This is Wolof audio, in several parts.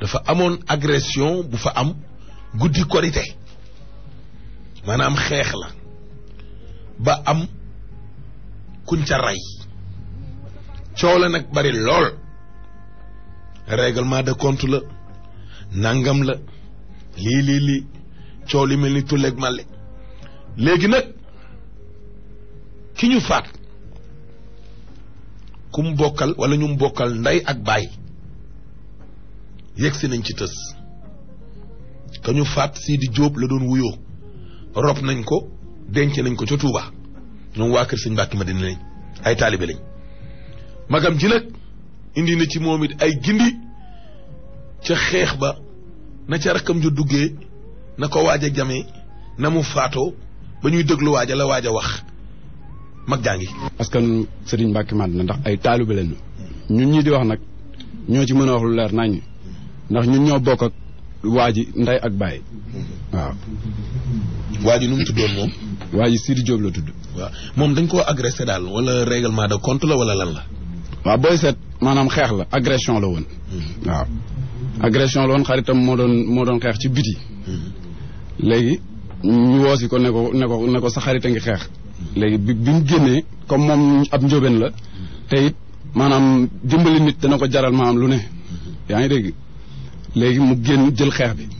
dafa amoon agression bu fa am guddi korité maanaam xeex la ba am kuñ ca rey coow la nag bari lool règlement de compte la nangam la lii lii lii coow li mel ni tulleeg màlle léegi nag ki ñu faat ku mu bokkal wala ñu mu bokkal ndey ak baay yegg si nañ ci tës ka ñu faat Sidi Diop la doon wuyoo rob nañ ko denc nañ ko ca Touba ñoom waa kër sëñ Mbàkke Madina lañ ay taalibe lañ magam ji nag indi na ci moom it ay gindi ca xeex ba na ca rakkam ju duggee na ko waaj a jamee na mu faatoo ba ñuy déglu waaja la waaj a wax mag jaa ngi parce que Serigne Mbacke Madina ndax ay taalibe lañu ñun ñii di wax nag ñoo ci mën a wax lu leer naññ ndax ñun ñoo bokk ak waa ji ndey ak baay waaw. waa ji nu mu tuddoon moom. waa ji Sidi Diop la tudd. waaw moom dañ koo agressé daal wala règlement de compte la wala lan la. waaw booy seet maanaam xeex la agression la woon. waaw agression la woon xaritam moo doon moo doon xeex ci biti. léegi ñu woosi ko ne ko ne ko ne ko sa xarit a ngi xeex. léegi bi bi mu génnee comme moom ab njóobeen la te it maanaam dimbali nit dana ko jaral maanaam lu ne yaa ngi dégg léegi mu génn jël xeex bi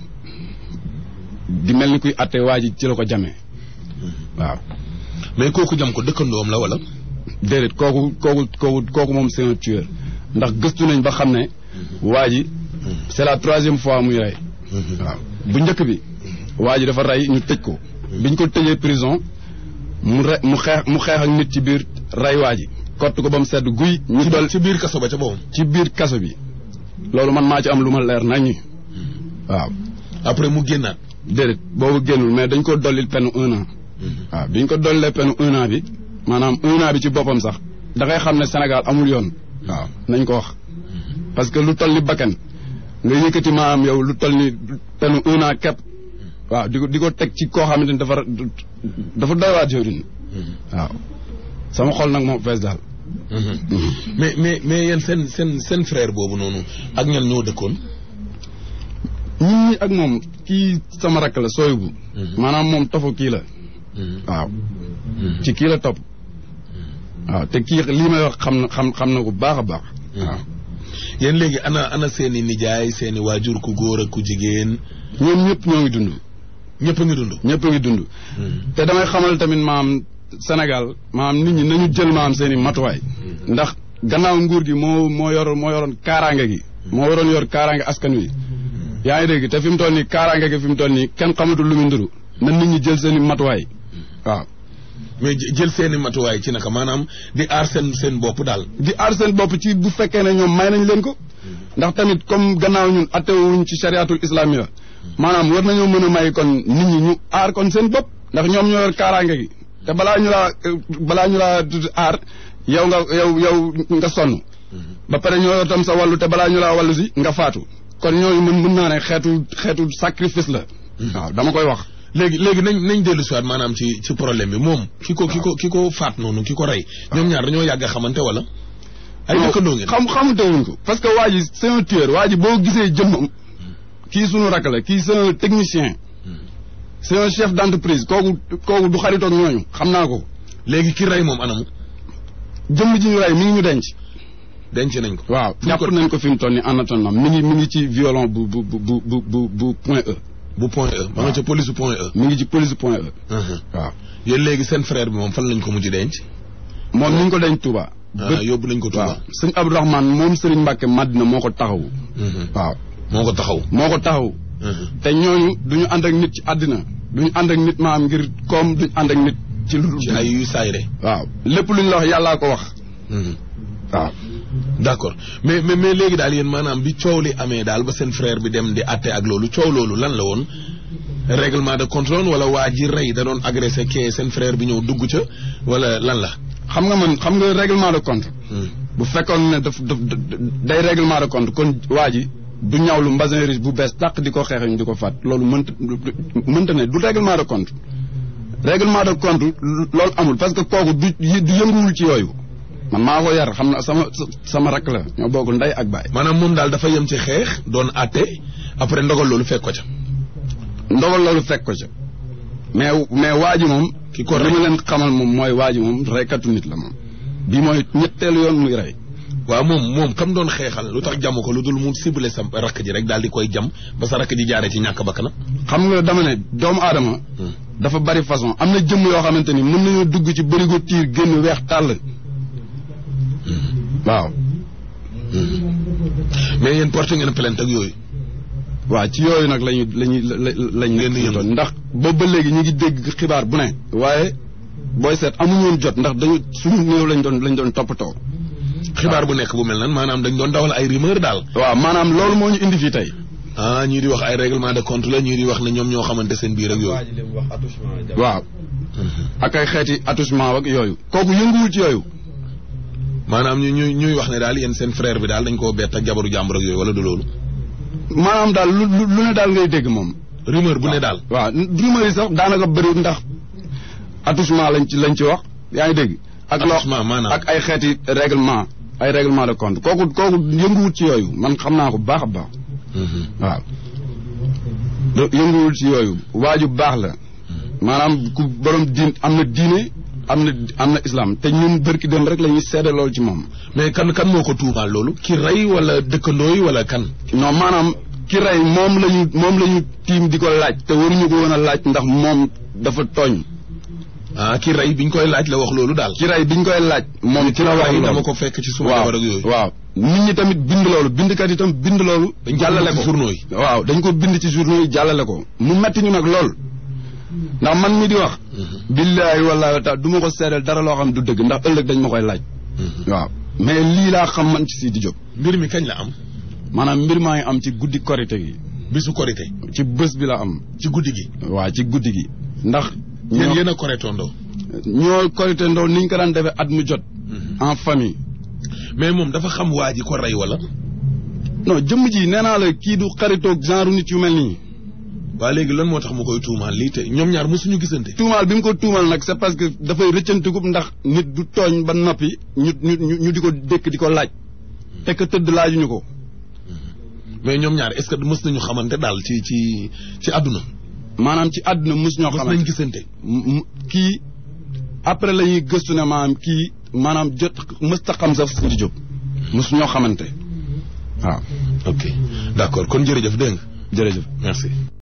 di mel ni kuy atte waa ji ci la ko jamee waaw. mais kooku jam ko dëkkandoom la wala. déedéet kooku kooku kooku kooku moom c'est un tueur ndax gëstu nañ ba xam ne waa ji c'est la troisième fois muy rey. waaw bu njëkk bi waa ji dafa rey ñu tëj ko. biñ ko tëjee prison. mu re mu xeex mu xeex ak nit ci biir ray waa ji kott ko ba mu sedd guy. ñu dol ci biir kaso ba ca boobu. ci biir kaso bi. loolu man maa ci am lu ma leer naññi. waaw. après mu génnaat. déedéet boobu génnul mais dañ ko dollil peine un an. waaw biñ ko dollee peine un an bi maanaam un an bi ci boppam sax da ngay xam ne Sénégal amul yoon. waaw nañ ko wax. parce que lu toll ni bakkan nga yëkkati maanaam yow lu toll ni peine un an képp. waaw di ko di ko teg ci koo xamante ni dafa dafa doy waat jëwriñ waaw sama xol nag moom fees daal. mais mais mais yéen seen seen seen frère boobu noonu ak ñan ñoo dëkkoon. ñun ñi ak moom kii sama rakk la sooy bu. maanaam moom tofu kii la. waaw. ci kii la topp. waaw te kii lii may wax xam na xam xam na ko baax a baax. waaw. yéen léegi ana ana seen i nijaay seen i waajur ku góor ak ku jigéen. ñoom ñëpp ñoo ngi dund. ñëpp a ngi dund. ñëpp a ngi dund. te damay xamal tamit maam Sénégal maam nit ñi nañu jël maam seen i matuwaay. ndax gannaaw nguur gi moo moo yor moo yoroon kaaraange gi. moo waroon yor kaaraange askan wi. yaa ngi dégg te fi mu toll nii kaaraange gi fi mu toll nii kenn xamatul lu mu nduru na nit ñi jël seen i matuwaay waaw. mais jël seen i matuwaay ci naka maanaam di aar seen seen bopp daal. di aar seen bopp ci bu fekkee ne ñoom may nañ leen ko. ndax tamit comme gannaaw ñun attewuñ ci chariatul islamiyya maanaam war nañoo mën a may kon nit ñi ñu aar kon seen bopp ndax ñoom ñoo yor kaaraange gi te balaa ñu laa balaa ñu laa aar yow nga yow yow nga sonn. ba pare ñoo yor tam sa wàllu te balaa ñu laa wàllu si nga faatu. kon ñooñu mën mën naa ne xeetu xeetu sacrifice la. waaw dama koy wax. léegi léegi nañ nañ dellu si waat maanaam ci ci problème bi moom. ki ko ki ko ki ko faat noonu ki ko rey. ñoom ñaar dañoo yàgg a xamante wala. ay dëkkandoo ngeen xam xamante wuñ ko. parce que waa ji c'est un tueur waa ji boo gisee jëmmam. kii sunu rakk la kii c'est un technicien. c'est un chef d'entreprise kooku kooku du xaritoog ñooñu xam naa ko. léegi ki rey moom anamu. jëmm ji ñu rey mi ngi ñu denc. denc nañ ko. waaw jàpp nañ ko fi mu toll nii en attendant mi ngi mi ngi ci violon bu bu bu bu bu bu point E. bu point E. ma nga ca police point E. mi ngi ci police point E. waaw. yéen léegi seen frère bi moom fan lañ ko mujj denc. moom ni ñu ko denc Touba. ah yóbbu nañ ko Touba. waaw sëñ Abdourahmane moom Serigne Mbacke Madina moo ko taxawu. waaw moo ko taxaw. moo ko taxaw. te ñooñu du ñu ànd ak nit ci àddina du ñu ànd ak nit maam ngir koom duñu ànd ak nit ci lu. ci ay yu saayre. waaw lépp lu ñu la wax yàllaa ko wax. waaw. d'accord mais mais mais léegi daal yéen maanaam bi coow li amee daal ba seen frère bi dem di àtte ak loolu coow loolu lan la woon règlement de compte wala waa ji rey da doon agressé kee seen frère bi ñëw dugg ca wala lan la. xam nga man xam nga règlement de compte. bu fekkoon ne daf daf day règlement de compte kon waa ji du ñawlu mbasin riche bu bees tàq di ko xeex ñu di ko faat loolu mënta mënta ne du règlement de compte. règlement de compte loolu amul parce que kooku du du yënguwul ci yooyu. man maa ko yar xam na sama sama rakk la ñoo bokk ndey ak baay. maanaam moom daal dafa yem ci xeex doon àtte après ndogal loolu fekk ko ca. ndogal loolu fekk ko ca mais mais waa ji moom. ki ko li ma leen xamal moom mooy waa ji moom reykatu nit la moom. bi mooy ñetteelu yoon muy rey. waaw moom moom kam doon xeexal lu tax jàmm ko lu dul mu ciblé sa rakk ji rek daal di koy jam ba sa rakk ji jaaree ci ñàkk bakkanam. xam nga dama ne doomu aadama. dafa bari façon am na jëmm yoo xamante ni mën nañoo dugg ci bërigo tiir génn weex tàll. waaw. mais yéen porté ngeen plainte ak yooyu. waaw ci yooyu nag lañu lañuy lañ ngeen di nekk ndax boobu ba léegi ñu ngi dégg xibaar bu ne. waaye booy seet amuñu woon jot ndax dañu suñu néew lañ doon lañ doon toppatoo. xibaar bu nekk bu mel nan maanaam dañ doon dawal ay rumeur daal. waaw maanaam loolu moo ñu indi fii tey. ah ñii di wax ay règlement de compte la ñii di wax ne ñoom ñoo xamante seen biir ak yooyu. waaw. ak ay xeeti attouchement ak yooyu. kooku yënguwul ci yooyu. maanaam ñu ñuy ñuy wax ne daal yéen seen frère bi daal dañ koo bett ak jabaru jàmbur ak yooyu wala du loolu. maanaam daal lu lu ne daal ngay dégg moom. rumeur bu ne daal. waaw rumeur yi sax daanaka bëriwul ndax attouchement lañ ci lañ ci wax yaa ngi dégg. ak loo attouchement maanaam ak ay xeeti règlement ay règlement de compte kooku kooku yënguwut ci yooyu man xam naa ko bu baax a baax. waaw. yënguwul ci yooyu waaju baax la. maanaam ku borom diin am na diine am na am na islam te ñun bërki dem rek la ñuy seede loolu ci moom. mais kan kan moo ko tuumaal loolu. ki rey wala dëkkandoo yi wala kan. non maanaam ki rey moom la ñu moom la ñu tiim di ko laaj te waruñu ko woon a laaj ndax moom dafa tooñ. ah ki rey biñ koy laaj la wax loolu daal. ki rey biñ koy laaj. moom ci la wax loolu dama ko fekk ci suma jabar ak yooyu. waaw nit ñi tamit bind loolu bindkat yi tam bind loolu. jàllale ko journaux yi. waaw dañ ko bind ci journaux yi jàllale ko. mu metti ñu nag lool. ndax man mi di wax. billaahi wallaahi taala du ma ko seedeel dara loo xam du dëgg ndax ëllëg dañ ma koy laaj. waaw mais lii laa xam man ci Sidi Diop. mbir mi kañ la am. maanaam mbir maa ngi am ci guddi korite gi. bisu korite. ci bés bi la am. ci guddi gi. waaw ci guddi gi. ndax. yéen yéen a koretondoo. ñoo korite ndoo ni ñu ko daan defee at mu jot. en famille. mais moom dafa xam waa ji ko rey wala. non jëmm ji nee naa la kii du xaritoog genre nit yu mel nii. waa léegi lan moo tax mu koy tuumaal lii te ñoom ñaar mosuñu gisante. tuumaal bi mu ko tuumaal nag c'est parce que dafay rëccantikub ndax nit du tooñ ba noppi ñu ñu ñu di ko dékk di ko laaj. te que tëdd laajuñu ko. mais ñoom ñaar est-ce que mës nañu xamante daal ci ci ci àdduna. maanaam ci àdduna mës ñoo xamante mës nañ gisante. kii après la ñuy gëstu ne maanaam kii maanaam jot mës ta xam sax Sidi Diop. mës ñoo xamante waaw. ok d'accord kon jërëjëf dégg nga. jërëjëf merci.